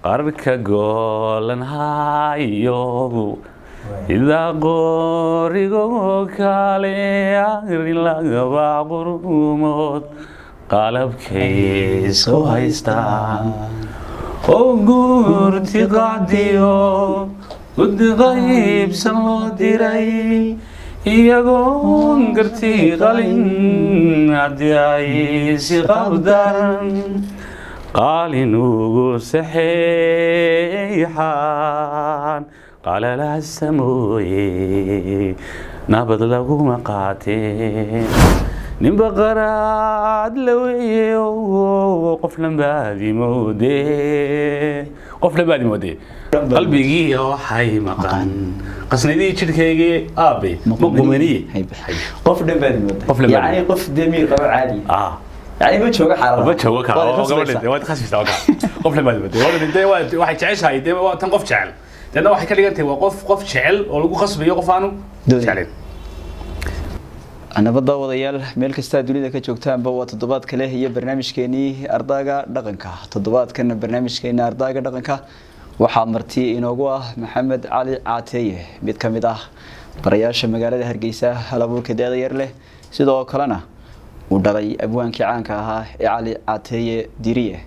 qarka goolan hayo idaa qoorigo kale arin lagaba qurumood qalabkay isku haystaan oo guurti qacdiyo guddi qaybsan loo diray iyagoon garti qalin haddii ay si qabdaran qaalin ugu saxeexaan qalalahasa mooye nabad laguma qaateen ninba qaraad la weeye qof lambaadi moode qof lambaadi moode qalbigii waxay maqan qasnadii jidhkaygii aabe ma qumaniye qof dhan baad moodaa Qof dhan baad yacni qof damiir qabo caadi ah yacni ma jooga xaalada ma joogo ka Waad oo khasbaysaa. gabadha waad khasbaysaa waa ka qof lambaadi moode waa dhintay waa waxay jeceshahay dee waa tan qof jecel deedna waxay ka dhigan tahay waa qof qof jecel oo lagu khasbayo qof aanu Doonay. jeclayn nabadda wadayaal meel kastaa dunida ka joogtaanba waa toddobaad kale iyo barnaamijkeenii ardaaga dhaqanka toddobaadkan barnaamijkeena ardaaga dhaqanka waxaa marti inoogu ah maxamed cali caateeye mid ka mid ah barayaasha magaalada hargeysa halabuurka da-da yar leh sidoo kalena uu dhalay abwaankii caanka ahaa ee cali caateeye diriye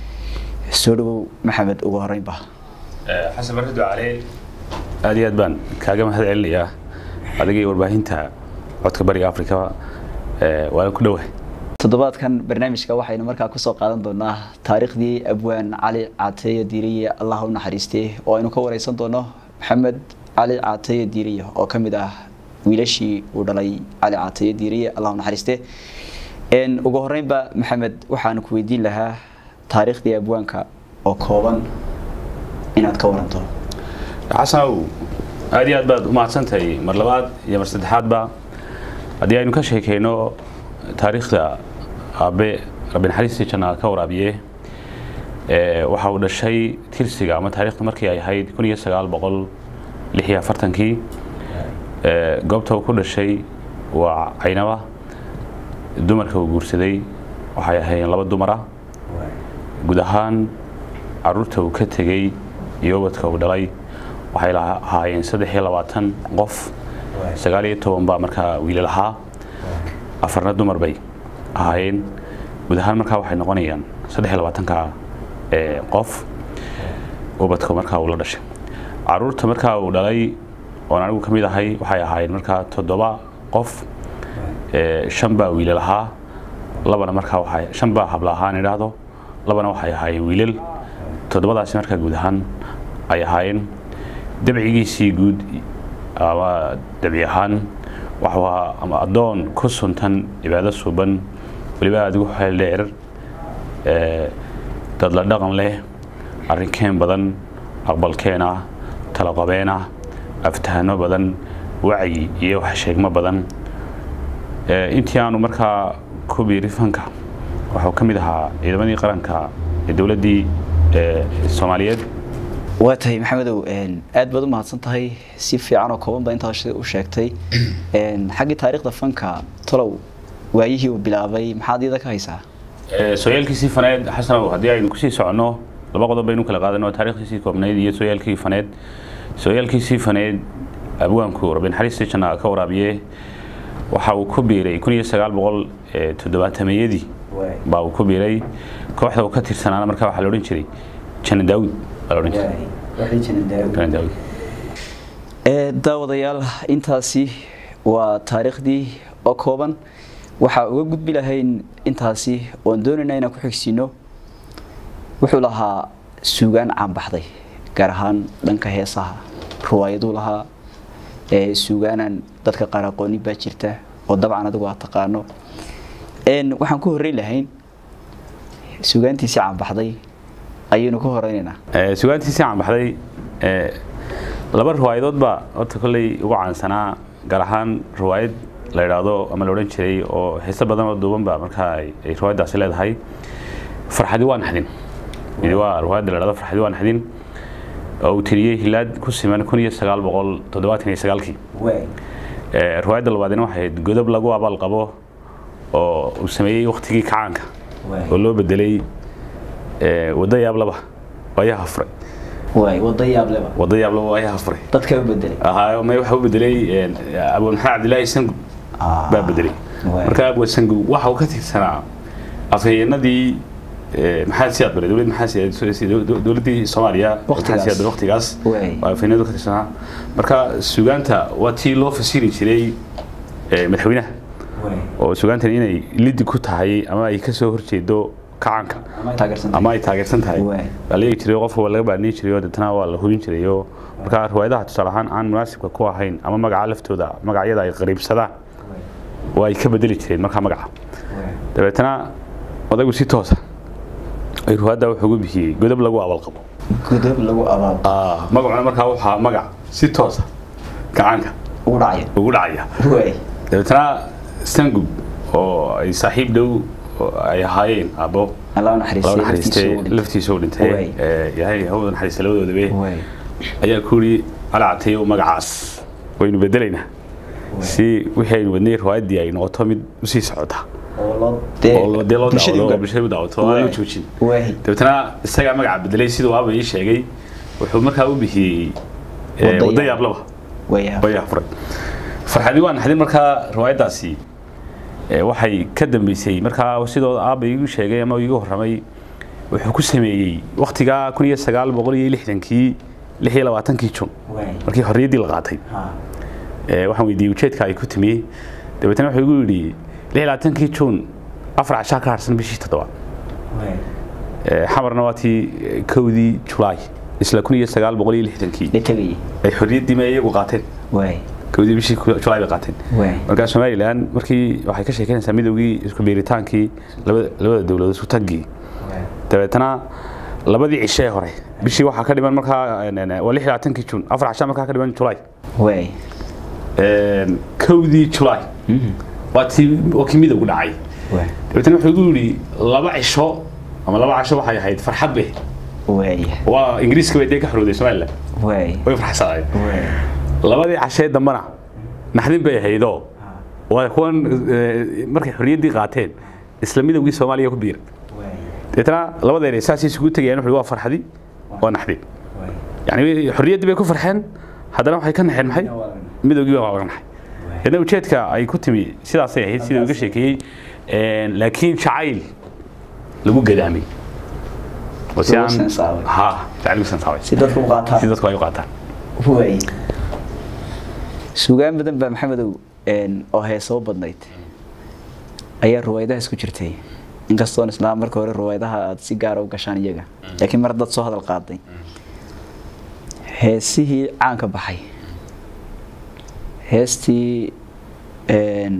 soo dhawow maxamed ugu horeynba xasan barrido cali aad iyo aad baan kaaga mahad celinayaa adigii warbaahinta codka bariga afrika waan ku dhowahay toddobaadkan barnaamijka waxaynu markaa kusoo qaadan doonaa taariikhdii abwaan cali caateeye diiriye allah u naxariistee oo aynu ka wareysan doono maxamed cali caateeye diiriye oo ka mid ah wiilashii uu dhalay cali caateeye diiriye allah u naxariistee Een, ugu horeynba maxamed waxaan ku weydiin lahaa taariikhdii abwaanka oo kooban inaad ka waranto xasanow aad iyo aad baad umahadsantahay mar labaad iyo mar saddexaadba haddii aynu ka sheekeyno taariikhda aabe rabbi naxariistii janna ka waraabiye ee, waxa uu dhashay tirsiga ama taariikhda markii ay ahayd kun iyo sagaal boqol lix iyo afartankii ee, goobta uu ku dhashay waa caynaba dumarka uu guursaday waxay ahaayeen laba dumara guud ahaan caruurta uu ka tegey iyo ubadka uu dhalay waxay laha- ahaayeen saddex iyo labaatan qof sagaal iyo toban baa markaa wiilal ahaa afarna dumar bay ahaayeen guud ahaan markaa waxay noqonayaan saddex iyo labaatanka ee, qof ubadka markaa uu la dhashay caruurta markaa uu dhalay oon anigu ka mid ahay waxay ahaayeen markaa toddoba qof ee, shan baa wiilal ahaa labana markaa waxay shan baa habla ahaan idhaahdo labana waxay ahaayeen wiilal toddobadaasi markaa guud ahaan ay ahaayeen dabcigiisii guud ama dabci ahaan waxuu ahaa ama addoon ku suntan cibaado suuban weliba adigu xeel dheer ee, dad la dhaqan leh arrinkeen badan aqbalkeen ah talaqabeen ah aftahano badan wacyi iyo wax sheegmo badan Ee, intii aanu markaa ku biiri fanka wuxuu ka mid ahaa ciidamadii qaranka ee dowladdii ee, soomaaliyeed waa tahay maxamedow een, aad baad u mahadsan tahay si fiican oo kooban baa intaa shi- u sheegtay Een, xaggii taariikhda fanka tolow waayihii uu bilaabay maxaad iyada ka haysaa Ee, sooyaalkiisii faneed xasanow haddii aynu kusii soconno laba qodob baynu kala qaadano taariikhdiisii koobnayd iyo sooyaalkii faneed sooyaalkiisii faneed abwaanku rabbi naxariistii janna ka waraabiye waxa uu ku biiray kun iyo sagaal boqol ee, toddobaatameyadii baa uu ku biiray kooxda uu ka tirsanaana markaa waxaa la odhan jiray janna daawud baa la odhan jiray janna daawud Ee, daawadayaal intaasi waa taariikhdii oo kooban waxaa uga gudbi lahayn intaasi oon doonayna inaan ku xigsiino wuxuu lahaa suugaan caanbaxday gaar ahaan dhanka heesaha ruwaayaduu lahaa ee suugaanan dadka qaar aqooni baa jirta oo dabcan adigu aad taqaano Een, waxaan ku horreyn lahayn suugaantiisii caanbaxday ayaynu ku horeynaynaa Ee, sugaantiisii caan baxday ee, laba riwaayadood baa horta kolley ugu caansanaa gaar ahaan riwaayad la idhaahdo ama la odhan jiray oo heese badan oo duuban ba markaa ay ay riwaayaddaasi leedahay farxadi waa naxdin midi waa riwaayadda la idhahdo farxadi waa naxdin oo uu tiriyey hilaad ku siman kun iyo sagaal boqol toddobaatan iyo sagaalkii Ee, riwaayadda labaadina waxay ahayd godob lagu abaal qabo oo uu sameeyey waktigii kacaanka oo loo bedelay ee, waddo yaablaba waayaha furay waay wada yaab leba wada yaab laba waayaha furay dadka u bedelay ahaa may waxa u bedelay abu maxamed cabdilaahi sangub Ah. baa bedelay Waay. marka abu sangub waxa uu ka tirsanaa afhayeenadii eh, maxaa siyaad baray dowlad maxaa siyaad dowladdii soomaaliya Waqtigaas. maxaa siyaad waqtigaas Waay. waa afhayeenadu ka tirsanaa marka sugaanta waa tii loo fasiri jiray eh, madaxweynaha oo sugaantan inay lidi ku tahay ama ay kasoo horjeedo kacanka ama ay taageersan tahay Waay. baa la eegi jiray qofka waa laga baadhini jiray oo deetana waa la hubin jiray oo marka riwaayadaha tusaale ahaan aan munaasibka ku ahayn ama magaca laftooda magacyada ay qariibsadaan waa ay ka bedeli jireen markaa magaca dabeetana odaygu si toosa ay riwaayadda wuxuu ugu bixiyey godob lagu abalqabo godob lagu abaal Ah, magacuna markaa waxaa magac si toosa gacanka ugu dhacaya ugu dhacaya waay dabeetana sangub oo ay saaxiib dhow oo ay ahaayeen abo allah laba naxariistay naxariistay laftiisa u dhintay Waay. ee, ilaahay hawada naxariista labadoodaba waay ayaa ku yidhi alacatayo magacaas waynu bedelaynaa si wixii aynu wadnay riwaayaddii ay noqoto mid usii socota oo loo oo dee loo bulshadii daawado oo uga- bulshada u daawato oo aan loo Waay. joojin waay dabeetana isagaa magaca bedelay siduu aaba ii sheegay wuxuu markaa u bixiyey ee, Wadda wadda yaab. yaablaba waay wayaa furay farxadii waa naxdin markaa riwaayaddaasi ee, waxay ka dambeysay markaa sidoo aaba iigu sheegay ama iigu horramay wuxuu ku sameeyey waktigaa kun iyo sagaal boqol iyo lixdankii lix iyo labaatankii jun waay markii xorriyaddii la qaatay ee, waxaan weydiiyey ujeedka ay ku timi dabeetana wuxuu igu yidhi lix iyo labaatankii jun afar cashaa ka harsan bishii toddobaad waay Ee, xamarna waa tii ee, kowdii julaay isla kun iyo sagaal boqol iyo lixdankii la tegayay ay xorriyaddii ma iyagu qaateen waay kowdii bishii julaay bay qaateen waay markaa somalilan markii waxay ka sheekeynaysaa midoogii isku biiritaankii labada labada dowladood isku taggii dabeetana labadii cishe ee hore bishii waxaa ka dhiman markaa een, een, waa lix iyo labaatankii jun afar cashaa markaa ka dhiman julaay waay Een, kowdii julaay waa tii waa kii midowgu dhacay waay dabeetana wuxuu igu yidhi laba cisho ama laba casho waxay ahayd farxad be waay waa ingiriiska bay dee ka xorowday somalilan waay way farxsanaayeen waay labadii cashee dambana naxdin bay ahaydoo waa kuwan eh, markay xorriyaddii qaateen isla midowgii soomaaliya ku biiray deetana labadeena saasay isugu tegayaan wuxuu waa farxadi waa naxdin yani xorriyaddii bay ku farxeen haddana waxay ka naxeen maxay midowgii baa laga naxay deetna ujeedka ay ku timi sidaasay ahayd sida uga sheekeeyey Een, laakiin jacayl lagu gadaamay oo si Lagu aan sansaabay. ha jacayl lagu sansaabay si dadku u qaataan si dadku ay u qaataan waay sugaan badan baa maxamedow een, oo heesoo badnayd ayaa ruwaayadahaas ku jirtay inkastoon islaa marka hore ruwaayadaha aad si gaara u gashaan iyaga laakiin mar dad soo hadal qaaday heesihii caanka baxay heestii een,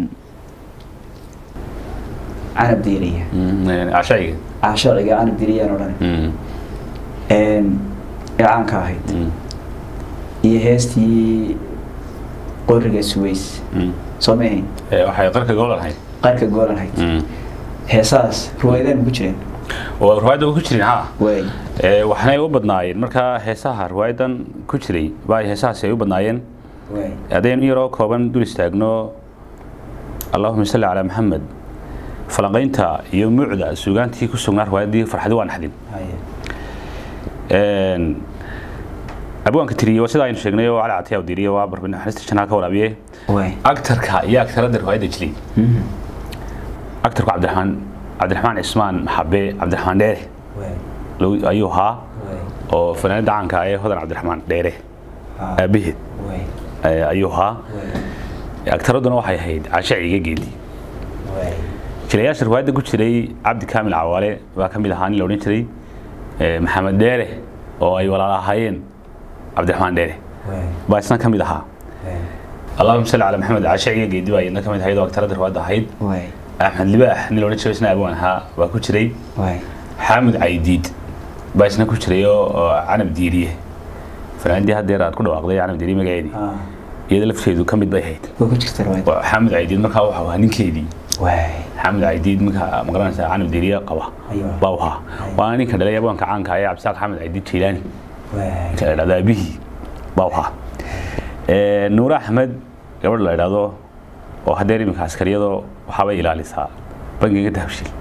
canab diiriya cashayga caashiciga canab diiriyaan odhan een, ee caanka ahayd iyo heestii qoriga suways soo ma ahayn waxay qarka goolan ahayd qarka goolan ahayd heesaas ruwaayadaan ku jireen oo riwaayadda ku jirin ha waay Ee, waxaanay u badnaayeen markaa heesaha riwaayadan ku jiray baa heesahaasi ay u badnaayeen waay haddaynu in yaroo kooban dul istaagno allahuma salli calaa maxamed falanqaynta iyo mucda suugaantii ku sugnaa riwaayaddii farxadi waa naxdin haye Een, abwaanka tiriye waa sida aynu sheegnay oo cali catiyaa diriye waa barbin naxariista janaa ka waraabiye waay actarka iyo actaradda riwaayadda jiray actarku cabdiraxmaan cabdiraxmaan cismaan maxabe cabdiraxmaan dheere waay loo- ayuu ahaa waay oo fanaanada caanka ah ee hodan cabdiraxmaan dheere aabaheed waay eh, ayuu ahaa agtaradduna waxay ahayd caashe ciga geeli waay jilayaasha riwaayadda ku jiray cabdi kaamil cawaale baa ka mid ahaa nin la odhan jiray eh, maxamed dheere oo ay walaal ahaayeen cabdiraxmaan dheere waay baa isna ka mid ahaa allahuma salli calaa maxamed caashe ciga geedi baa iyadna ka mid ahayd oo agtaradda riwaayadda ahayd waay axmed libaax nin la odhan jiray isna abwaan ahaa baa ku jiray waay xaamud caydiid baa isna ku jiray oo oo canab diiriye fanaandii haddeer aad ku dhawaaqday canab diiriye magaceedii iyada lafteedu ka mid bay ahayd waa ku jirta ruwaayad waa xaamud caydiid markaa wuxuu ahaa ninkeedii waay xaamud caydiid markaa magaranaysa canab diiriye qaba Ayuu. baa u ahaa waana ninka dhalay abwaanka caanka ah ee cabdisaaq xaamud caydiid jiilaani waay ninka la dhahdo aabihii baa u ahaa Ee, nuure axmed gabadh la idhaahdo oo haddeer iminka askariyadoo waxaabay ilaalisaa bangiga dahabshil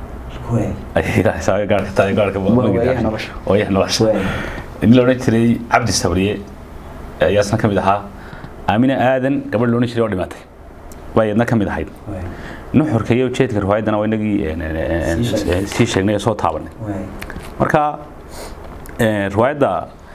Waay. ayay raacaysaa gaarka tahay gaarka waayaha nolosha. waayaha nolosha Waay. nin la odhan jiray cabdi sabriye ayaa isna ka mid ahaa aamina aadan gabadh la odhan jiray oo dhimatay baa iyadna ka mid ahayd Waay. nuxurka iyo ujeedka riwaayaddana waa inagii een, een, een, Sii sheegnay. sii sheegnay oo soo taabanay Waay. marka een, riwaayadda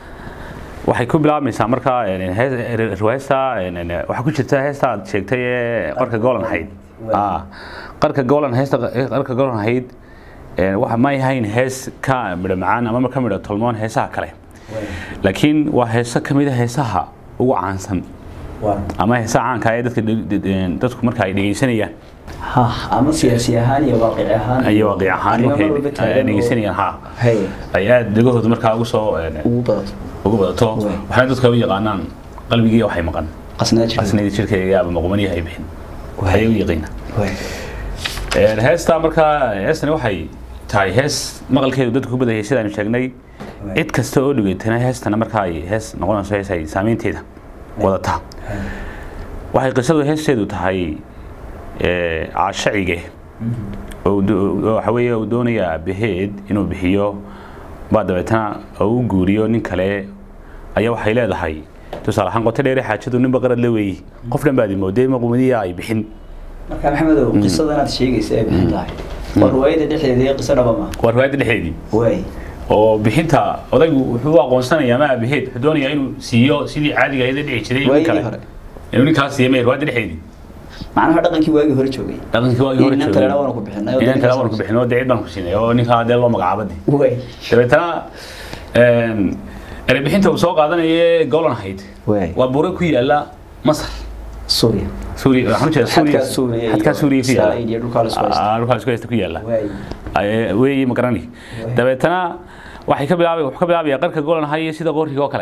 waxay ku bilaabmaysaa marka een, hees- riwaayadta een, een, waxaa ku jirta heesta aad sheegtay ee qarka goolan ahayd Waay. Ah, qarka goolan heesta qarka goolan ahayd een, waxa ma ahayn hees ka midho macaan ama ka midho tolmoon heesaha kale Waay. laakiin waa heeso ka mid a heesaha ugu caansan Waa. ama heesaha caanka ee dadka dadku marka ay dhegeysanayaan ha ama siyaasi ahaan iyo waaqici ahaan iyo waaqic ahaan arrimo markay walba ay taagan oo- dhegeysanayaan ha Hay. ay aad dhegahooda markaa ugu soo een, ugu badato ugu badato Waay. waxaana dadka u yaqaanaan qalbigii waxay maqan qasnaa jirka qasnadii jirkayga ama maqumanihi ay bixin Waay. ayay u yaqiinaan Waay. Een, heesta markaa heestani waxay tahay hees maqalkeedu dadku ku badayay sidaanu sheegnay Waay. cid kasta oo dhugeetana heestana markaa ay hees noqonayso hees ay saameynteeda wadataa Hay. waxay qisadu heesteedu tahay ee, caashacige oo do- oo waxa weeye uu doonaya aabaheed inuu bixiyo baa dabeetana oo u guuriyo nin kale ayaa waxay leedahay tusaale ahaan qoto dheere xaajadu ninba qarad la weeyi qof dhan baad imoodee maqumadiya ay bixin marka maxamedow qisadan aad sheegaysa ee bixin tahay waa riwaayada dhexdeeda iyo qiso dhaba ma waa riwaayadda dhexdeedii waay oo bixinta odaygu wuxuu u aqoonsanayaa ma aabaheed wuxuu doonayaa inuu siiyo sidii caadiga ahayd ee dhici jiray nin waayadii kale hore inuu ninkaas siiyo may riwaayadda dhexdeedii macnaha dhaqankii waagii hore joogay dhaqankii waagii hore Inaan kalena waanu ku bixinay oo inaan kale dadka waanu ku bixinay oo dee cid baan ku siinay oo ninkaa dee loo magacaabadii waay dabeetana een, erebixinta uu soo qaadanaya golan ahayd waay waa buuro ku yaala masar suuriya suuriya waxaan ujeeda Xadkaa Suuriya iyo xadkaa suuriya ku yaala Israa'iil iyo dhulkaa la isku haysta. Ah, dhulkaa la isku haysta ku yaala waay Ay- weeyi ma garani Waay. dabeetana waxay ka bilaabay wuxuu ka bilaabayaa qarka golan ahay sida qoorkiga oo kale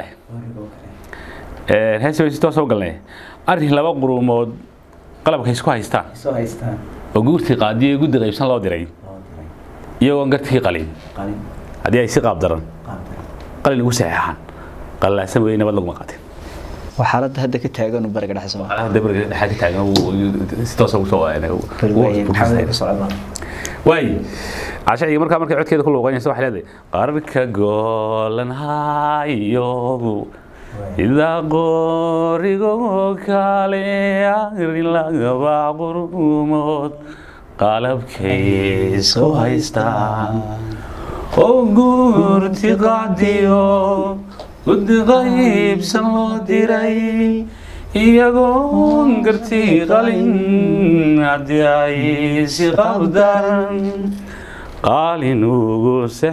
Een, heesta bay si toos u galnay arrin laba quruumood qalabka isku haystaan soo haystaan oo guurtii qaadiyo iyo guddi qaybsan loo diray iyagoon gartii qalin qalin haddii ay si qaab daran qaabta qalin ugu saxeexaan qalilaasan weeye nabad laguma qaatin waa xaaladda hadda ka taagan bariga dhexe soo dabarga dhexaa ka taagan uu- si toos ugu soo waay maxamed ka socda waay cashaciga markaa markay codkeeda ku luuqaynaysa waxay leedahay qarka goolan hayogu idaa qorigoo kale arin lagaba qurumood qalabkay soo haystaan oo guurti qacdiyo guddi qaybsan loo diray iyagoon gartii qalin haddii ay si qabdaran qaalin ugu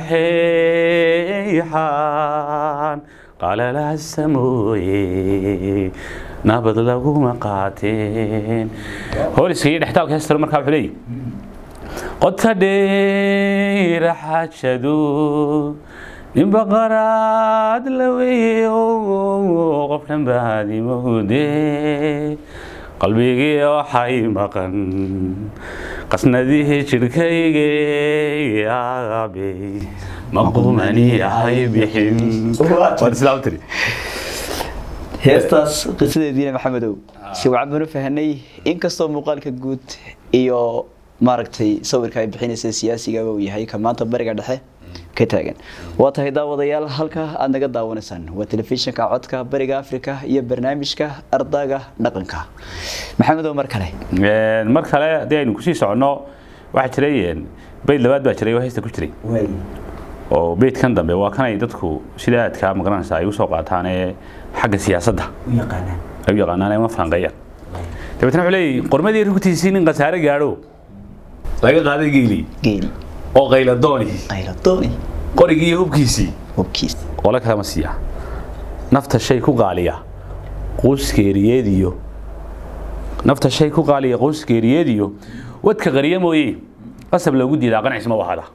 saxeexaan qalalaasa mooye nabad laguma qaateen hooliska iyo dhextaalka heestaro markaa wuxuu leeyahy qota dheera xaajadu ninba qaraad la weeyo qof dhan baadi moode qalbigii waxay maqan qasnadihii jidhkayge aabe maqumani ahay bixin waad sidaa u tiri heestaas qisadeediina maxamedow si wacan baan u fahanay inkastoo muuqaalka guud iyo maaragtay sawirka ay bixinaysa siyaasigaba uu yahay ka maanta bariga dhexe ka taagan waa tahay daawadayaal halka aad naga daawanaysaan waa telefishinka codka bariga afrika iyo barnaamijka ardaaga dhaqanka maxamedow mar kale Een, mar kale haddii aynu kusii soconno waxaa jiray een, beyd labaad baa jiray oo heesta ku jiray oo beydkan dambe waa kanay dadku sida aadka magaranaysa ay usoo qaataan ee xagga siyaasadda ay u yaqaanaan ee uma falanqeeyaan dabeetna wuxuu leeyahy qormadii rugtiisii nin khasaare gaadho laga qaaday geeli geeli oo qayladooni qayladooni qorigii iyo hubkiisii hubkiis qole kalama siiya nafta shay ku qaaliya quuskeeriyeediyo nafta shay ku qaaliya quuskeeriyeediyo wadka qariya mooye qasab loogu diidaa qancis ma wahada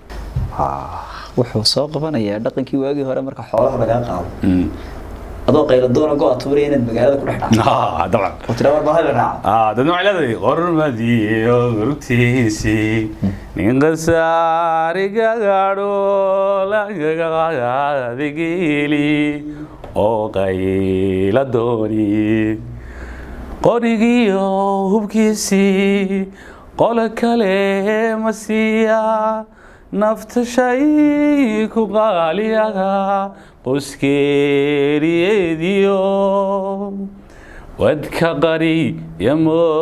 wuxuu soo qabanayaa dhaqankii waagii hore marka xoolaha lagaa qaado adoo qayladoona go tuuraya inaad magaalada ku dhex dhacdo Ah, dabcan oo tiraa war bahal raaca Ah, dadna waxay leedahay qormadiyo rugtiisii nin qasaariga gaadho lagaga qaaday geeli oo qayla dooni qorigiyo hubkiisii qolo kale ma siiya nafta shay ku qaaliyaga qoskeeriyeediyo wadka qari ya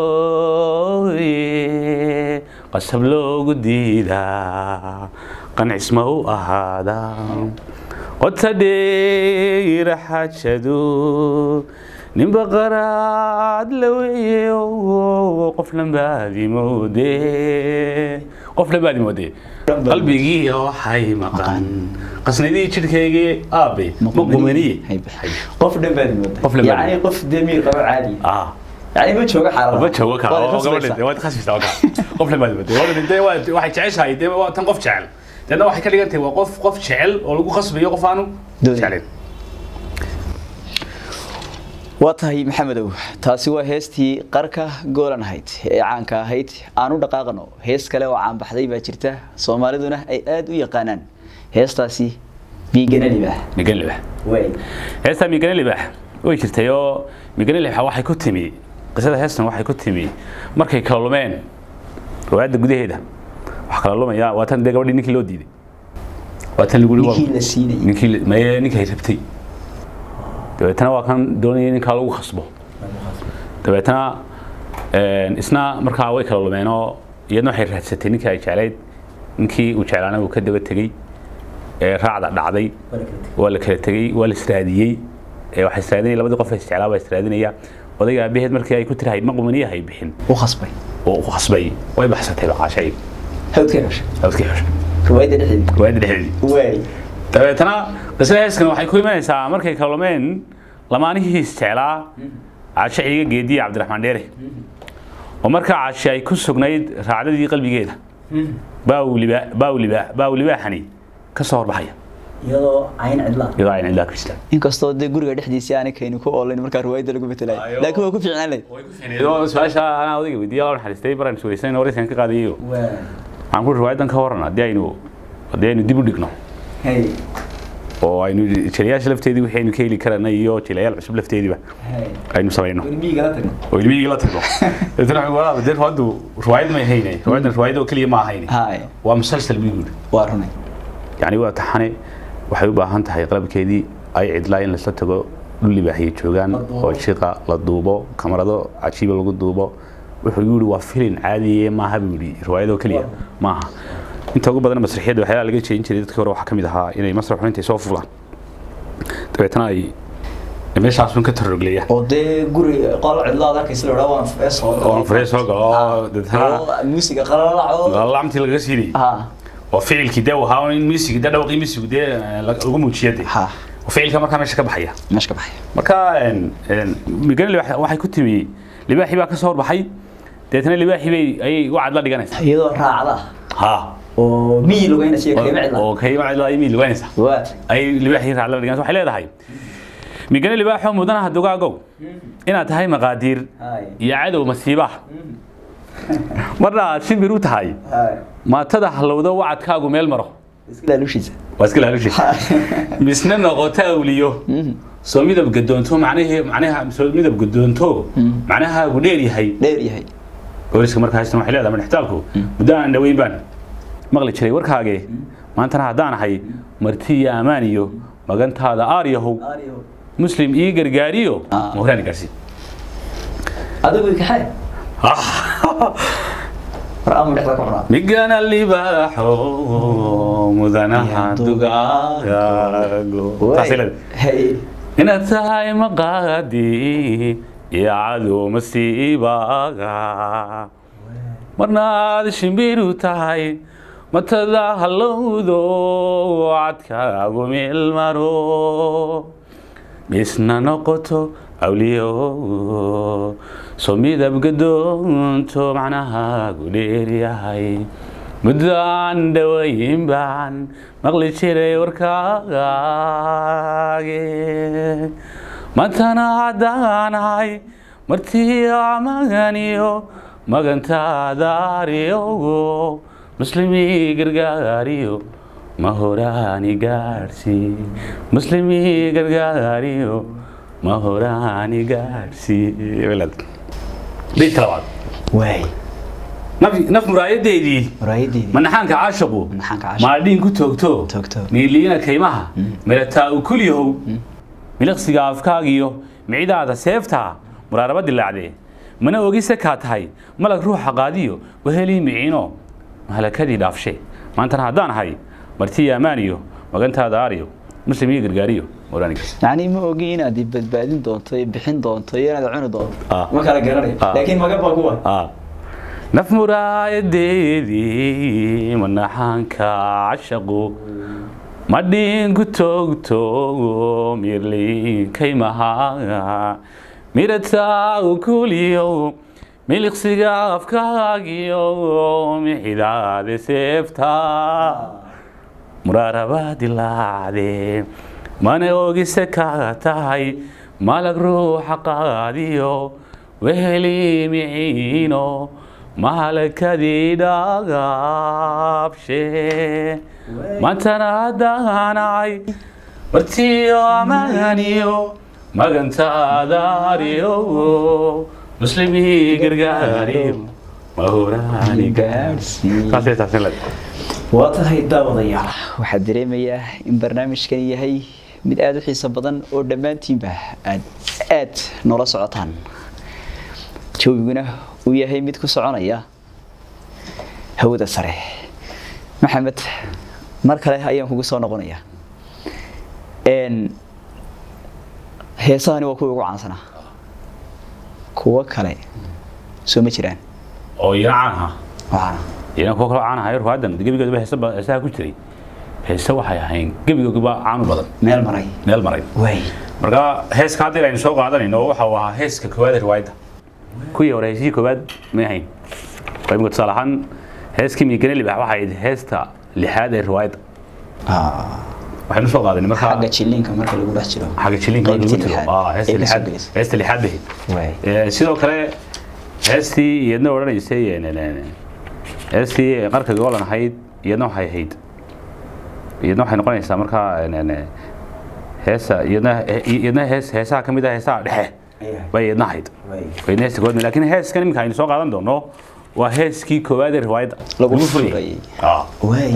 mooye qasab loogu diidaa qancisma u ahaada qota dheera xajadu ninba qaraad la weeye qof lambaadi moode qof lambaadi moode qalbigii waxay maqan qasnadii jidhkaygii aabe ma qumaniye qof dhan baad moodaa Qof dhan baad yani qof demiir qabo caadi ah yani ma joogo xaalada ma joogo ka Waa oo khasbaysaa. gabadha waad khasbaysaa waa ka qof lambaadi moode waa dhintay waa waxay jeceshahay dee waa tan qof jecel deedna waxay ka dhigan tahay waa qof qof jecel oo lagu khasbayo qof aanu Doonin. jeclayn waa tahay maxamedow taasi waa heestii qarka goolan ahayd ee caanka ahayd aan u dhaqaaqano hees kale oo caanbaxday baa jirta soomaaliduna ay aada u yaqaanaan heestaasi biigana libaax migan libax way heestaa migane libax way jirtay oo migane libax waxay ku timi qisada heestan waxay ku timi markay kala lumeen riwaayadda gudaheeda wax kala lumaya waa tan dee gabadhii ninkii loo diiday waa tan lagu yidhi waa- ninkii la siinayay ninkii la- maye ninkay rabtay dabeetana waa kan doonaya ninkaa lagu khasbo dabeetana een, isna markaa way kala lumeen oo iyadna waxay raadsatay ninkii ay jeclayd ninkii uu jeclaana uu ka daba tegey ee raacda dhacday waa la kala tegey waa la israadiyey ee waxay israadinaya labadii qof ee isjeclaa baa israadinaya odayga aabaheed markii ay ku tirahayd ma qumaniya hay bixin u khasbay oo u khasbay way baxsatay baqaashay hawdka heshay hawdkii xushay riwaayadda dhexdeeda riwaayadda dhexdeedii way dabeetana qisada heeskan waxay ku imanaysaa markay kala lumeen lamaanihii isjeclaa caashe ciiga geediye cabdiraxmaan dheere oo markaa caashe ay ku sugnayd raacdadii qalbigeeda baaw libaa baaw libaa baaw libaaxani ka soo horbaxaya iyadoo cayn cidlaa iyadoo ayna ilaa kristaa inkastoo dee guriga dhexdiisii aanay kayni ku oolayn markaa riwaayadda lagu betelay Ayo. laakiin waa ku fiicnaan lahayd oo su-aasha anaa odayga weydiiya loo naxariistay baraan suwaysan waraysan ka qaadayo waxaan ku riwaayadan ka waran haddii aynu haddii aynu dib u dhigno hay oo aynu jilayaasha lafteedii wixii aynu ka heli karana iyo jilayaal cusub lafteediiba hay aynu samayno miigala tagno oo ilmihii la tagno dabeetana waxaan walaal dee haddu riwaayad may haynay riwaayadan riwaayad oo keliya ma ahayn hay waa musalsal buu yidhi waa runay yacni waa taxane waxay u baahan tahay qalabkeedii ay cidlaa in lasla tago dhul libaaxiye joogaan oo jiqa la duubo kamarado cajiiba lagu duubo wuxuu yidhi waa filin caadiye maaha buu yidhi riwaayadoo keliya maaha inta ugu badan masraxiyadda waxyaalaha laga jeedin jiray dadkii hore waxaa ka mid ahaa inay masraxu intay soo fulaan dabeetana ay meeshaasun ka tarrogleeya oo dee guri qol cidlaad arkaysa la odhaa waan furee soo oo furee soo galo oo dabeetana muusiga qalalaco lacamtii lagaga siidayay ha oo ficilkii dee uu ahaa in miisiga dee dhawaqii miisigu dee lagu muujiya dee ha oo ficilka markaa meesha ka baxaya meesha ka baxaya marka migani libaax waxay ku timi libaaxii baa ka soo horbaxay deetana libaaxii bay ayay u cadla dhiganaysaa iyadoo raacda ha oo miyi lugeynaysa iyo kayma cidla oo kayma cidla ay miil lugaynaysaa waa ay libaaxii raacla dhiganaysaa waxay leedahay migani libaaxoo mudanaha dugaagow inaad tahay maqaadiir hay iyo cadow masiibaha marna aad shimbir u tahay hay maatada halowdo wacadkaagu meel maro iska laalushiisa waa iska laalushi misna noqoto awliyo soo midab gadoonto macnahe macnaha soo midab gadoonto macnahaagu dheer yahay dheer yahay booliska markaa haystan waxay leedahay madhextaalku muddo aan dhaweyn baan maqli jiray warkaage maantana haddaan ahay marti iyo ammaan iyo magantaada aaryahow muslim ii gargaariyo Ah. ma horaan gaarsiin adigu kaxay war amu dhexda ku cunaa migana libaaxo mudanaha dugaago taasay leedahay hay inaad tahay maqaadi iyo cadow masiibaga marna aad shimbiru tahay matada halowdo cadkaagu meel maro misna noqoto awliyo soo midab gadoonto macnahaagu dheeryahay muddo aan dhawayn baan maqli jiray warkaage maantana haddaanahay martii amaganiyo magantaadaariyogo muslimii gargaariyo ma horaani gaadhsi muslimii gargaariyo ma horaani gaadhsi beydka labaad waay naf- naf muraayadeedii muraayadeedii manaxaanka caashiqu Manaxaanka caashiqu. maadhiin ku toogto Toogto. miiliina kaymaha mirataa u kulyahow miliqsiga afkaagiyo micidaada seeftaa muraaraba dilaacdee mana ogise kaa tahay malag ruuxa qaadiyo wahelii miciino mahalakadii dhaafshe maantana haddaan ahay martiya ammaaniyo magantaada aariyo muslim iyo gargaariyo mawlaaniga yacni ma ogi inaad i badbaadin doonto iyo bixin doonto iyo inaad cuni doonto Ah. ma kala garanayo Ah. laakiin maga baa kuwa Ah. naf muraayadeedii manaxaanka cashaqu madhiin ku toogto mirliinkaymaha mirataa u kuliyo miliqsiga afkaagiyo mixidaade seefta muraaraba dilaacde mana ogise ka tahay malag ruuxa qaadiyo weheli miciino mahalakadii dhagaabshe maantana haddaanay martiyo amaaniyo magantaadaariyo muslimii gargaariyo mahuraani gaadhsii waa tahay daawadayaal waxaa dareemayaa in barnaamijkan yahay mid aada u xiiso badan oo dhammaantiinba aad aad noola socotaan jawiguna uu yahay mid ku soconaya hawada sare maxamed mar kale ayaan kugu soo noqonayaa n heesahani waa kuwa ugu caansanaa kuwo kale soo ma jiraan oo iyana caan aha oo caana iyana kuwa kaloo caan ahayo ruwaadan gebigoodaba heesa ba- heesaha ku jiray heese waxay ahayn gebigooduba caanu badan meel maray meel maray waay marka heeska hadda aynu soo qaadanayno waxa uu ahaa heeska koowaad ee riwaayadda kuwii hore heesihii koowaad may ahayn imika tusaale ahaan heeskii miigane libax waxay ahayd heesta lixaad ee riwaayadda waxaynu soo qaadanay marka xagga jilliinka marka lagu dhex jiro xagga jilinka lagu qaybtii tiro lixaad ah heesta ee la soo lixaad gelisay. heesta lixaad bay ahayd waay Ee, sidoo kale heestii iyadna odhanaysay ee, ne- ne- ne- heestii qarka goolan ahayd iyadna waxay ahayd iyadna waxay noqonaysaa markaa ne- ne- heesa iyadna iyadna hees heesaha ka mid ah heesaha dhexe bay iyadna ahayd iyadna heesta koowaad laakiin heeskan iminka aynu soo qaadan doono waa heeskii koowaad ee riwaayadda Lagu furayay. furayay. Ah. waay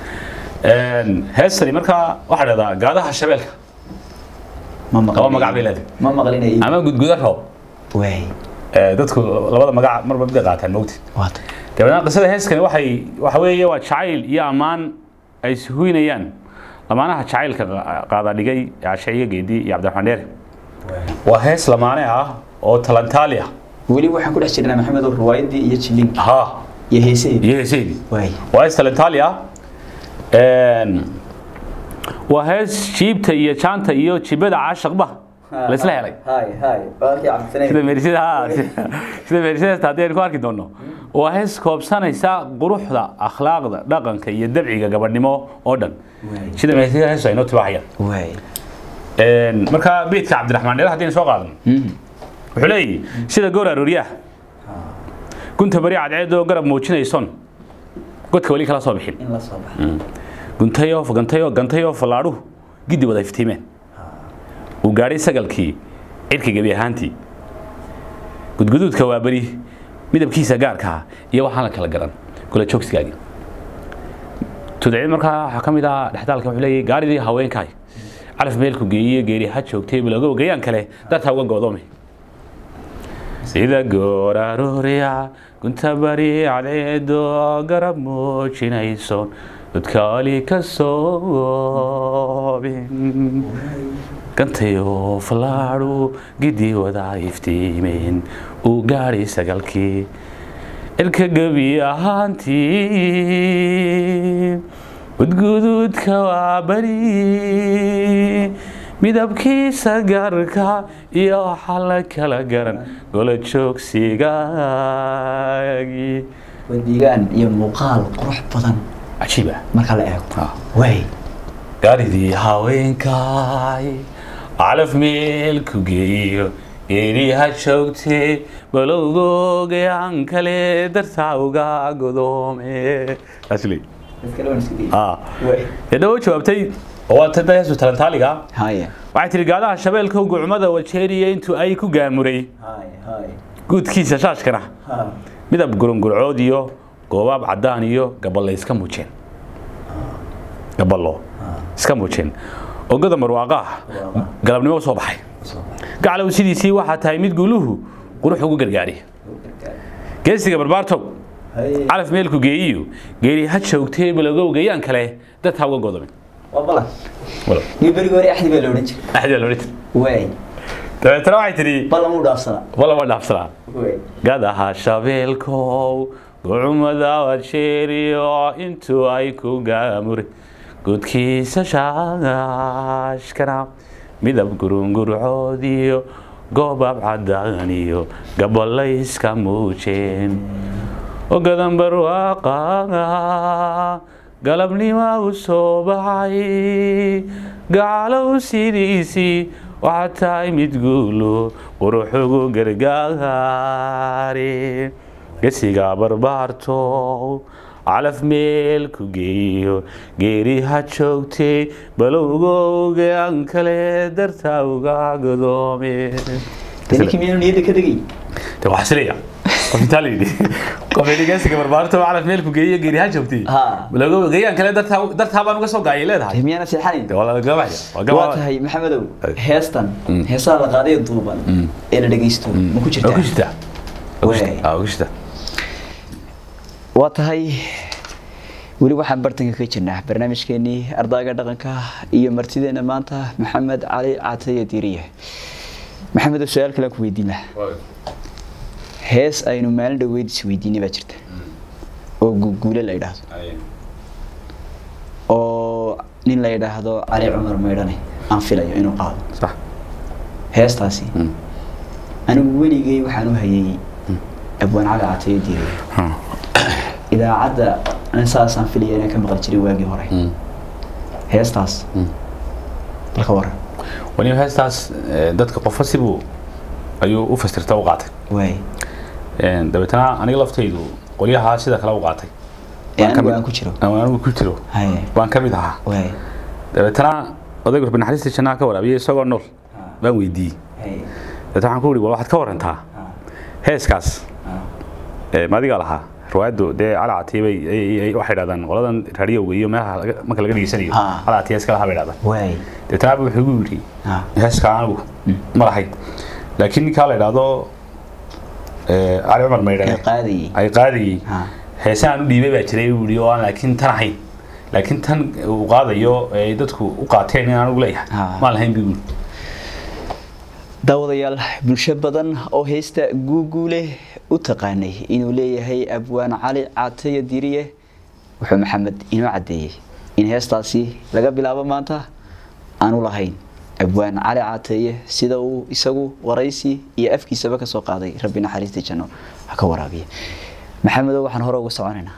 Een, heestani markaa waxaa dhahdaa gaadaha shabeelka ma laba magac bay leedahay ma maqlinay ama gudguda roob waay Ee, dadku labada magac marba mid bay qaataan mogti waata dabeetna qisada heeskani waxay waxa weeye waa jacayl iyo ammaan ay suhuynayaan lamaanaha jacaylka qa- qaada dhigay cashaciga geedi iyo cabdiraxmaan dheere waa hees lamaane ah oo talantaali ah weli waxaan ku dhex jirnaa maxamed oo riwaayadii iyo jilliinka ha iyo heesaheedii iyo heeseydii waay waa hees talantaali ah Een, waa hees jiibta iyo jaanta iyo jibada caashaqba laysla helay hay hay walaalkii cabdisanay sida meerisada ha sida meerisada haddii aynu ku arki doono waa hees koobsanaysa quruxda akhlaaqda dhaqanka iyo dabciga gabadhnimo oo dhan Waay. sida meerisada heesu ay noo tibaaxayaan waay Een, marka beedka cabdiraxmaan dheer haddii aynu soo qaadano wuxuu leeyahy sida goor arooryaah gunta bari cadceedoo garab muujinayson godka weli kala soo bixin in la soo baxa guntayo gantayo gantayo fallaadhuhu giddi wada iftiimeen uu gaadhay sagalkii cirka gebi ahaantii gudguduudka waa beri midabkiisa gaarkaa iyo waxaan la kala garan kula joogsigaagii tudcid markaa waxaa ka mid ah dhexdaalka wuxuu leeyahay gaaridii haweenkaay calaf meelku geeyiye geeri ha joogtay bilogow gayaan kale dartaa uga goodoomay sida goor aroorya gunta bari cadceedo garab muujinayso dadkaali ka soobin gantayo fallaadhu giddi wada iftiimeen uu gaadhay sagalkii cirka gebi ahaantii gudguduudka waa bari midabkiisa gaarka iyo waxaa la kala garan gola joogsigaagii waa deegaan iyo muuqaal qurux badan cajiib ah marka la eego Ah. waay gaaridii haweenkaay calaf meel ku geeyo geeri ha joogtee balowgoogayaan kale dartaa uga godoome taas leey dadka lawan iska dayay ah waay yadha u jawaabtay oo waa tada heesu talantaaliga haya waxay tihi gaadaha shabeelka gucmada wajeeriya intuu ay ku gaamuray hay hay guudkiisa shaashkana ha midab gurungurcood iyo goobaab caddaan iyo gaballo iska muujeen gaballo iska muujeen ogada marwaaqa ah galabnimo soo baxay gaclow sidiisii waxaa tahay mid guuluhu qurux ugu gargaari geesiga barbaartow calaf meelku geeyiyo geeri ha joogtee balagow gayaan kale dadka uga godomin waa balan walo iyo berigi hore axdi baa la odhan jiray axdi loo dhigtay waay dabeetana waxay tidhi balan uu dhaafsanaa wala ma dhaafsanaa waay gadaha shabeelkow gocumada wadsheeriyo intuu ay ku gaamure gudkiisa shaashkana midab gurungurcoodiyo goobaab caddaaniyo gaballayska muujeen ogadan barwaaqa galabnima u soo baxay gacalow sidiisii waxaa tahay mid guulo quruxugu gargaare gesiga barbaarto calaf meel ku geeyo geeri ha joogtee balowgowga aan kale dartaa uga godoome ninkii miyaanu niyadda ka degay de waxaa sileeya qof intaa layidhi qof yidhi geesiga barbaarto calaf meel ku geeyo geeri ha joogtee Ha. balowgowga gayaan kale dartaa dartaa baan uga soo gaayay leedahay miyaana seexanayn de waa la gabaxaya waa waa gabaxaya tahay maxamedow Ay. heestan heesaha la qaaday ee duuban ee la dhegaysto ma ku waa ku jirtaa jirtaa Waa ku jirtaa. Waay. Waa ku jirtaa waa tahay weli waxaan bartanka ka jirnaa barnaamijkeenii ardayga dhaqanka iyo martideena maanta maxamed cali cataye diiriye maxamedow su-aal kale aan ku weydiin lahaa hees aynu maalin dhaweyd isweydiinay baa jirta oo guguule la yidhaahdo oo nin la yidhaahdo cali cumar maydhane aan filayo inuu qaado sax heestaasi anigu weligay waxaan u hayay abwaan cali cataye diiriye idaacadda an saasaan filaya inaan ka maqli jiray waagii hore heestaas bal ka waran wani heestaas eh, dadka qofo sibuu ayuu u fasirta u qaatay waay Een, dabeetana aniga laftaydu qolyahaa sida kale u qaatay ee Waan ka anigu mid- aan ku jiro Aan anigu ku jiro haye baan ka mid ahaa waay dabeetana odayga rabbi naxariista jannaha ka waraabiyay isagoo nool baan weydiiyey haye dabeetana waxaan ku ihi wal waxaad ka warantaa heeskaas eh, ma adigaa lahaa riwaayaddu dee calacatiya bay ay- ay- waxay dhahdaan qoladan raadiyowga iyo meelaha laga- marka laga dhegeysanayo Ah. calacatiya iska lahaa bay dhahdaan waay dabeetana abu wuxuu igu yidhi Ah. heeska anigu ma lahayn laakiin ninkaa la idhaahdo eh, cali cumar ee maydhane qaadayay ay qaadayay Ah. heese aan u dhiibay baa jiray uu yidhi oo aan laakiin tan ahayn laakiin tan uu qaadayo ay dadku u qaateen in aan ugu leeyahay Ah. maan lahayn buu yidhi daawadayaal bulsho badan oo heesta guuguule u taqaanay inuu leeyahay abwaan cali cataye diriye wuxuu maxamed inoo caddeeyey in heestaasi laga bilaabo maanta aanu lahayn abwaan cali cataye sida uu isagu waraysi iyo afkiisaba ka soo qaaday rabbi naxariistii janno ha ka waraabiya maxamedow waxaan hore uga soconaynaa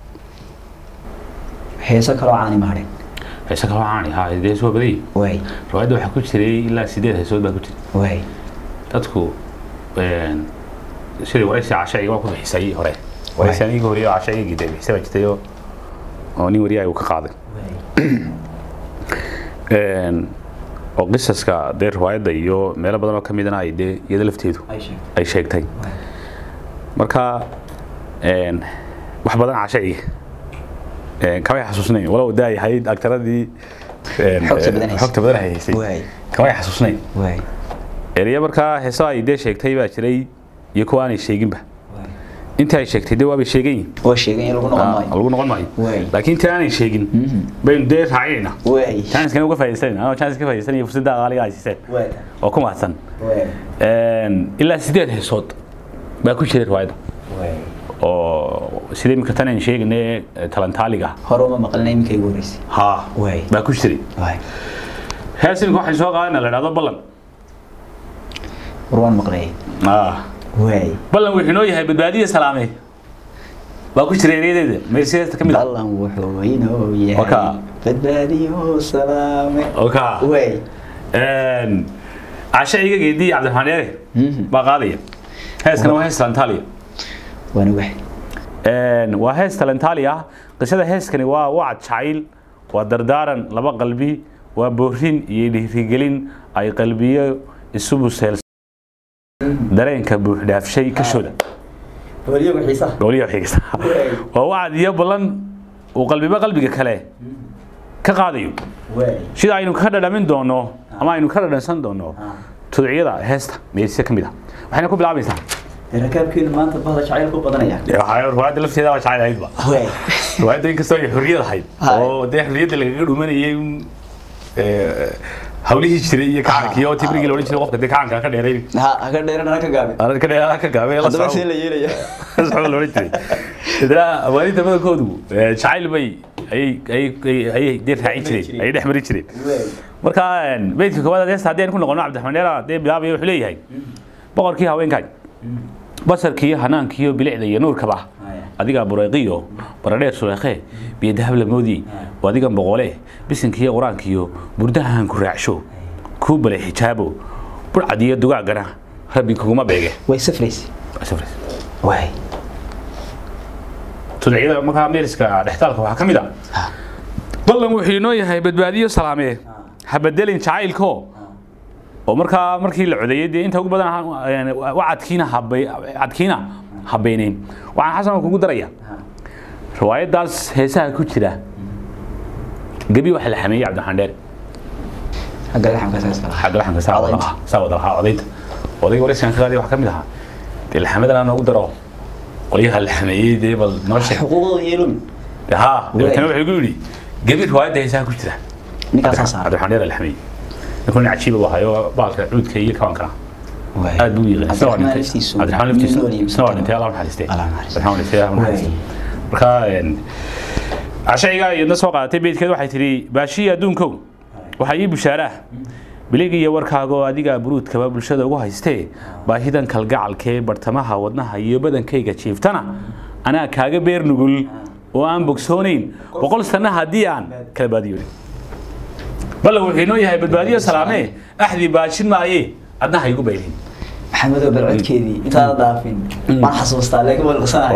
heeso kaloo caani mahadhin heese kaloo caani haa dee soo badayay waay riwaayadda waxaa ku jiray ilaa sideed heesood baa ku jiray waay dadku een, sidii waraysi casha iga ku bixisay hore waraysi aniga horiyo casha iga gida bixisay baa jirtay oo oo nin wariyaha uu ka qaaday Een, oo qisaska dee riwaayadda iyo meelo badan oo ka midana ay dee iyada lafteedu ay sheegtay marka een, wax badan cashaciga een, kamay xasuusnayn walow daa yahay agtaradii een, Xogta badan haysay. xogta badan haysay Waay. kamay xasuusnayn waay eriya markaa heeso ay dee sheegtay baa jiray iyo kuwa aanay sheeginba inta ay sheegtay dee waabay sheegan yihin waa sheegay in lagu noqon maayo lagu noqon maayo Waay. laakiin inta aanay sheegin baynu dee raacinayna waay chanskana uga faa'iidaysanayna anoo chance ka faa'iidaysanaya fursadda qaaliga ay siiseen waay oo ku mahadsan waay Een, ilaa sideed heesood baa ku jiray riwaayadda waay oo sida iminka tan aan sheegnay talantaaliga hore uma maqlina iminka igu horeysay haa Waay. baa ku jiray waay hees iminka waxay soo qaadana la idhahdo ballan war waan maqlayay Ah, waay ballan wuxuu inoo yahay badbaadiya salaame baa ku jiray ereyadeeda meersiyaasta ka mid ah ballan wuxuu inoo yahay Waka. badbaadiyo salaame oka waay Een, casha iga geedii cabdiraxmaan yare Mhm. baa qaadaya heeskana waa hees talantaaliya waan ogahay Een, waa hees talantaali ah qisada heeskani waa wacad jacayl waa dardaaran laba qalbi waa boorin iyo dhiirigelin ay qalbiyo isu buseel dareenka buuxdhaafshay kashooda waliyagu xiisaha goboliya xiigsa waa wacd iyo ballan uu qalbiba qalbiga kale ka qaadayo waay sida aynu ka dhadhamin doono ama aynu ka dhadhansan doono tudciyada heesta meesha ka mid ah waxayna ku bilaabaysaa rakaabkeenu maanta bahda jacaylku badanaya riwaayadda lafteeda waa jacayl ahaydba waay riwaayadda inkastoo ay xorriyad ahayd Hay. oo dee xorriyadda lagaga dhumanayay un, eh, hawlihii jiray iyo kacankii oo tibrigii la odhan jiray qofka dee kacanka ka dheerayn ha haka dheerana ka gaabin Aan ka dheeraa ka gaabay la haddaba socdo. see la yeelaya Saxo la odhan jiray idra awaalinta badankoodu eh, jacayl bay ayay ayay ayay- ayay dee raacin jireen ayay dhex marin jireen waay marka een, beydka koowaad heesta haddii aan ku noqono cabdiraxmaan dheera dee bilaabaya wuxuu leeyahay boqorkii haweenkaay basarkiiyo hanaankiiyo bilicda iyo nuurkaba Haya. adigaa bureeqiyo baradheer suleekhe biyo dahab lamoodi waa adigan boqole bisinkiiyo qur-aankiyo burdahan ku raacsho kuu balay xijaabo burcad iyo dugaagana rabbi kuguma beege way safraysa Safrays. waay tudciyada markaa meeriska dhextaalka waxaa ka mid a ballan wuxuu inoo yahay badbaadiyo salaamee ha bedelin jacaylko oo markaa markii la codeeyey dee inta ugu badan ha- een, wacadkiina habay cadkiina habeyneyn waxaan xasan kugu daraya riwaayadaas heesaha ku jira gebi waxa la xameeyey cabdiraxmaan dheer hagga laxamka saas kala cabdiraxmanka saa wada lahaa saa wada lahaa odaynta odayga waraysigan ka qaaday waxaa ka mid ahaa dee laxamadana noogu daro qolyaha la xameeyey dee bal noo sheeg xuquuqdooda yeelumi dee haa dabeetana wuxuu igu yidhi gebi riwaayadda heesaha ku jira ninkaasaa saaray cabdiraxmaan dheer la xameeyey ninkuna cajiiba buu ahayo baalka cuudka iyo kabankana waay aad buu yaqaan isna waa Cabdiraxmaan dhintay laftiisu cabdiraxmaan laftiisa nin nool iyo isna waa miskiin. dhintay allah u naxariistay Allah u naxariisto. cabdiraxmaan dhintay allah u naxariisto marka een, cashayga iyadna soo qaadatay beydkeed waxay tidhi baashiya adduunkow waxaa ii bushaaraa bilig iyo warkaaga oo adiga buruudkaba bulshada ugu haystee baahidan kalgacalkee bartamaha wadnaha iyo badankayga jiiftana anaa kaaga beer nugul oo aan bogsoonayn boqol sanna haddii aan kala baadiyonin ballan wuxuu inoo yahay badbaadiyo salaamee axdii baashin maaye adna ha igu baylin maxamedow bal codkeedii intaada dhaafin waan xasuustaa leega walqasanahay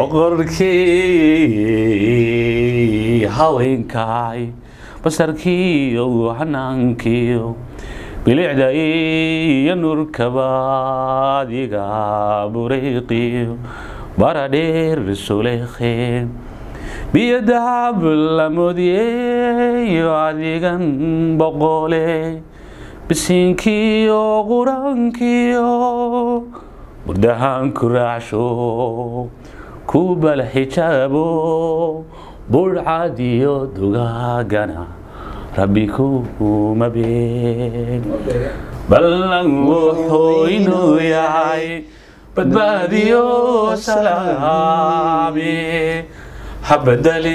boqorkii haweenkaay basarkiiyo hanaankii bilicda iyo nurkaba adiga bureeqiyo baradheer suleekhe biyo dahab lamoodiyeyo adigan boqole bisinkiyo qurankiyo burdahan ku raacsho ku bal xijaabo burcad iyo dugaagana rabbi kuma been ballan wuxuu inuu yahay badbaadiyo salaame ha bedeli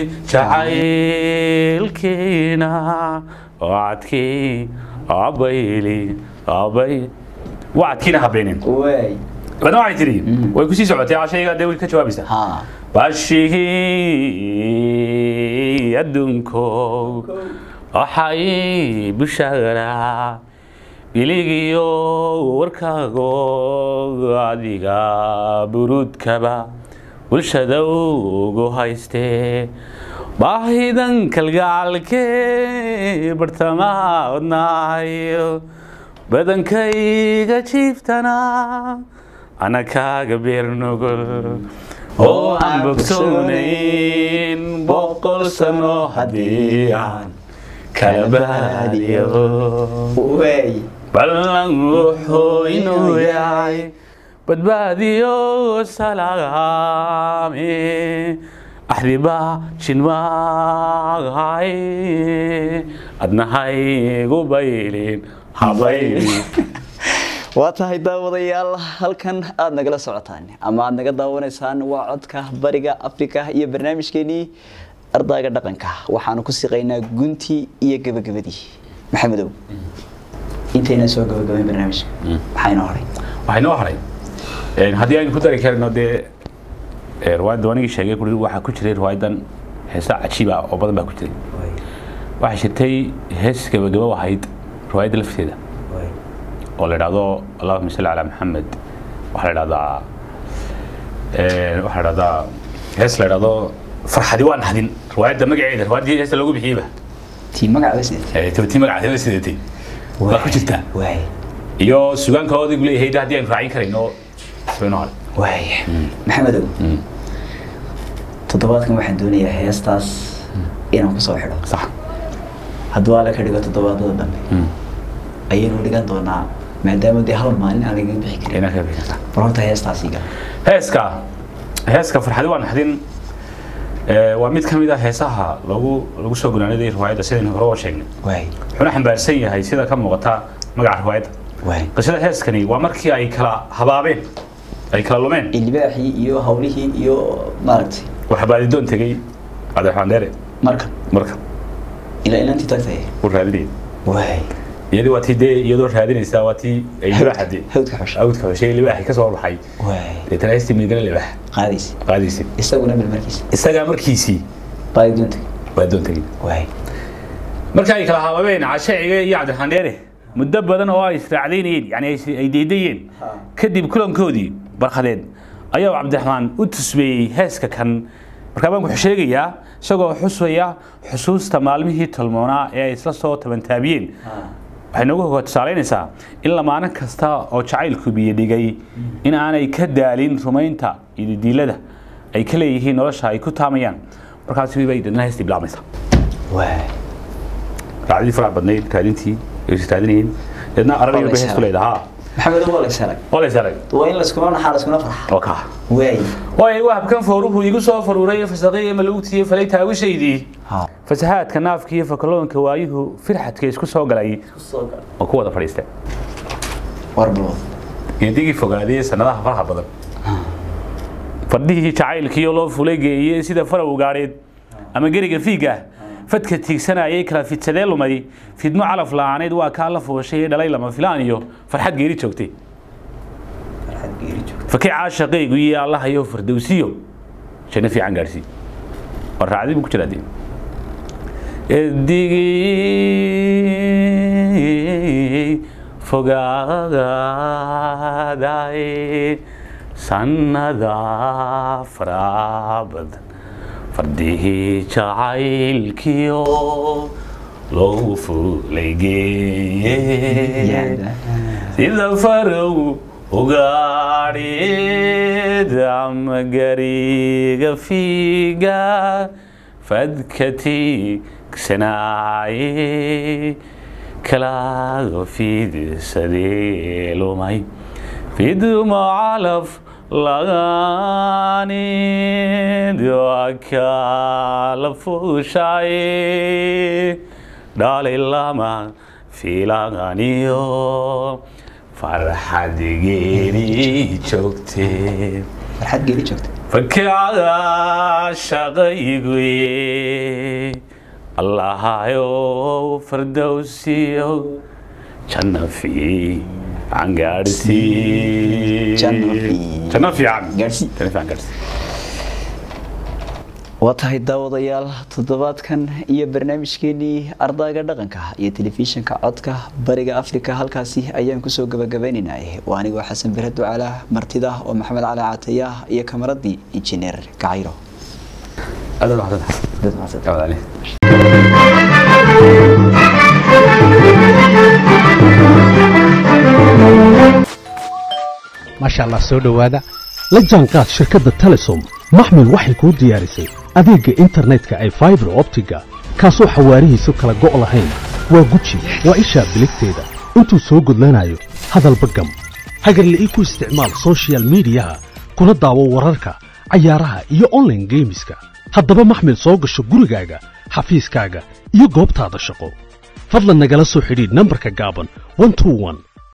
jacaylkiina wacdkii abayli abay wacdkiina habeenin waay badna waxay tidhi way kusii socotay cashayga dee way ka jawaabaysaa ha baashihii adduunkow waxay bushaaraa biligiyo warkaago adiga buruudkaba bulshada ugu haystee baahidan kalgacalkee bartamaha wadnaayo badankayga jiiftana ana kaaga beer nugul oo aan bogsoonayn boqol sano haddii aan kala baadiyo waay ballan wuxuu inuu yahay badbaadiyo salaame axdiba shinmaagahay adnahaygu baylin habaylin waa tahay daawadayaal halkan aada nagala socotaan ama aada naga daawanaysaan waa codka bariga afrika iyo barnaamijkeenii ardayga dhaqanka waxaanu ku siqaynaa guntii iyo gabagabadii maxamedow intayna soo gabagabayn barnaamijka maxaa inoo horay waxay noo haray een, haddii aynu ku dari karno dee ee, riwaayadda wanigii sheegay kuri waxaa ku jiray riwaayadan heesa cajiiba oo badan baa ku jiray waxaa jirtay hees gabagabo ahayd riwaayadda lafteeda oo la idhahdo allahuma salli calaa maxamed waxaa la idhahdaa ee, waxaa la idhahdaa hees la idhahdo farxadi waa nahdin riwaayadda magaceeda riwaayaddii heesta loogu bixiyeyba tii magaca sideed ee, tabtii magaceeda sidatay waa ku jirtaa waay iyo sugaanka odagu leeyahay haddii aynu raacin karayno soo inoo haray waaya maxamedow toddobaadkan waxaan doonayaa heestaas inaan kusoo xidho sax hadduu alle ka dhigo toddobaadada dambe ayaynu dhigan doonaa maadaama dee hal maalin aan laga bixi karin inaa ka bixisa bal horta heestaas iga heeska heeska farxadi waa naxdin ee, waa mid ka mid ah heesaha lagu lagu soo gunaanaday riwaayadda sidaynu hore oo sheegnay waay wuxuuna xambaarsan yahay sida ka muuqata magaca riwaayadda waay qisada heeskani waa markii ay kala habaabeen ay kala lumeen ilbaaxii iyo hawlihii iyo maaragtay waxa baadidoon tegey cabdiraxmaan dheere marka marka ilaa inantii tagtay u raadinayay waay iyadii waa tii dee iyadoo raadinaysaa waa tii ay libaaxa dee hawdka xusha awdka xushay libaaxi ka soo baxay waay deetana heestii midigana libaax qaadaysa qaadaysid isaguna mil markiisa isagaa markiisii baadi doonta baadidoon tegey waay marka ay kala habaabeen cashaciga iyo cabdiraxmaan dheere muddo badan oo ay israacdaynayeen yani ay is- ay deydayeen kadib kulankoodii barkhadeed ayaa cabdiraxmaan u tusmeeyey heeska kan markaa baan ku sheegayaa isagoo xusaya xusuusta maalmihii tolmoonaa ee ay isla soo tabantaabiyeen waxay noogu hoga tusaalaynaysaa in lamaano kasta oo jacaylku biyodhigay in aanay ka daalin rumaynta iyo diilada ay ka leeyihiin nolosha ay ku taamayaan markaasi bay dadna heestii bilaabmaysaa waay raacdii faraha badnayd raadintii ay is raadinayeen deedna arariyo bay heestu leedahaa maxamedow waa laysarag waa lays arag waa in layskuma naxaa layskuna farxa oo kaa waay waayo wahabkan fooruhu igu soo faruuray fasaqiya malugtiyo falay taawishaydii ha fasahaadka naafka iyo fakaloonka waayuhu firxadka isku soo galay kusoo gal oo ku wada fadhiistay warbalwad geedigii fogaadiyey sanadaha faraha badan fadhihii jacaylkiiyo loo fulay geeyey sida faraw gaadheed ama geriga fiiga fadka tiigsanayay kala fidsadee lumay fidmo calaf la'aaneed waa kaa la fooshay ee dhalay lama filaan iyo farxad geeri joogtay farxad geeri joogta fakii caashaqaygu iyo allahayo fardowsiyo janno fiican gaadhsii war raacdii buu ku jiraa dee edigii fogaaday sannada faraha badan fardihii jacaylkiyo loo fulay geeye sida farow ugaadheed ama gariga fiiga fadka tiigsanaaye kalaaga fiidsadee lumay fidmo calaf lagaanid waa kala fuushaye dhalay lama filaganiyo farxad geeri joogtee farxad geeri joogta fakada shaqayguye allahayow fardowsiyo janno fiican gaadhsii Janno fiican. janno fiican Gaadhsii. janno fiican gaadhsii waa tahay daawadayaal toddobaadkan iyo barnaamijkeenii ardayga dhaqanka iyo telefishinka codka bariga afrika halkaasi ayaan kusoo gabagabaynaynay waa anigoo xasan bere ducala martida oo maxamed cali cataya iyo kamaradii injineer kacayro aad aad maxamed aad ali maasha allah soo dhowaada la jaanqaad shirkadda telesom maxmil waxay kuu diyaarisay adeegga internetka ay faibar optiga kaasoo xawaarihiisu kala go' lahayn waa guji waa ishaa biligteeda intuu soo gudlanayo hadalba gam hagarle ii ku isticmaal soshiyal miidiyaha kuna daawo wararka cayaaraha iyo online geemiska haddaba maxmil soo gasho gurigaaga xafiiskaaga iyo goobtaada shaqo fadlan nagala soo xidhiidh nambarka gaaban 121